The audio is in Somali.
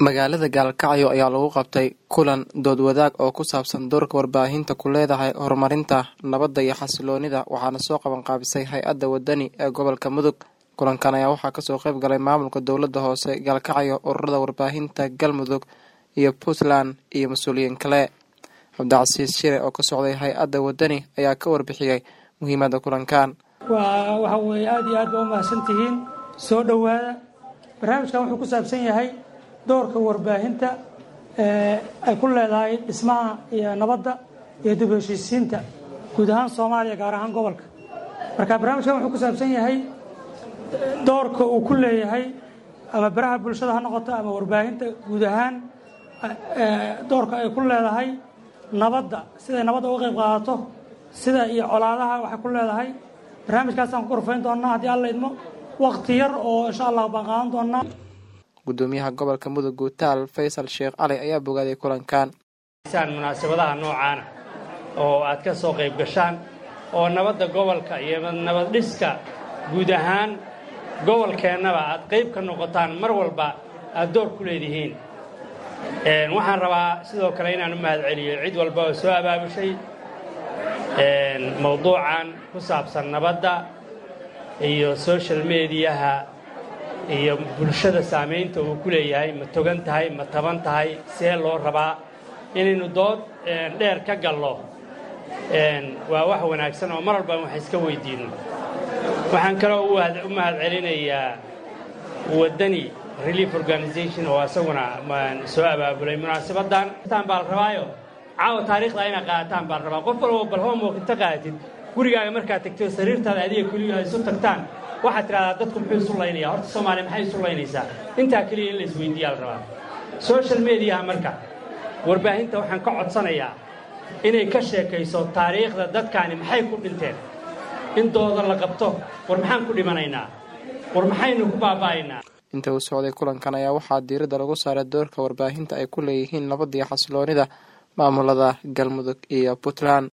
magaalada gaalkacyo ayaa lagu qabtay kulan dood wadaag oo ku saabsan doorka warbaahinta ku leedahay horumarinta nabadda iyo xasiloonida waxaana soo qaban qaabisay hay-adda wadani ee gobolka mudug kulankan ayaa waxaa kasoo qayb galay maamulka dowladda hoose gaalkacyo ururada warbaahinta galmudug iyo puntland iyo mas-uuliyiin kale cabdicasiis shire oo ka socday hay-adda wadani ayaa ka warbixiyey muhiimadda kulankan waa waxa weeye aada iyo aad baa u mahadsantihiin soo dhowaada barnaamijkan wuxuu ku saabsan yahay doorka warbaahinta ay ku leedahay dhismaha iyo nabadda iyo dib heshiisiinta guud ahaan soomaaliya gaar ahaan gobolka marka barnaamijkan wuxuu ku saabsan yahay doorka uu ku leeyahay ama baraha bulshada ha noqoto ama warbaahinta guud ahaan doorka ay ku leedahay nabadda siday nabadda uga qayb qaadato sida iyo colaadaha waxay ku leedahay barnaamijkaasaan ku korfayn doonnaa haddii alla idmo wakti yar oo insha allah baan qaadan doonnaa gudoomiyaha gobolka mudug guutaal faysal sheekh cali ayaa bogaaday kulankan munaasabadaha noocaana oo aad ka soo qayb gashaan oo nabadda gobolka iyo nabad dhiska guud ahaan gobolkeennaba aad qayb ka noqotaan mar walba aad door ku leedihiin waxaan rabaa sidoo kale inaan u mahad celiyo cid walba oo soo abaabushay mawduucan ku saabsan nabadda iyo social mediyaha iyo bulshada saamaynta uu ku leeyahay ma togan tahay ma taban tahay see loo rabaa inaynu dood dheer ka gallo waa wax wanaagsan oo mar walba wax iska weydiinno waxaan kaloo u mahad celinayaa waddani relief organization oo asaguna soo abaabulay munaasabaddan baa la rabaayo caawa taariikhda inaad qaadataan baa la rabaa qof walbo bal homework inta qaadatid gurigaaga markaad tagto sariirtaada adiga keliya isu tagtaan waxaad tidhahdaa dadku muxuu isu laynaya horta soomaaliya maxay isu laynaysaa intaa keliya in la isweydiiyaa la rabaa social mediaha marka warbaahinta waxaan ka codsanayaa inay ka sheekayso taariikhda dadkaani maxay ku dhinteen in dooda la qabto war maxaan ku dhimanaynaa war maxaynu ku baaba'aynaa inta uu socday kulankan ayaa waxaa diiradda lagu saaray doorka warbaahinta ay ku leeyihiin nabadda iyo xasiloonida maamulada galmudug iyo puntland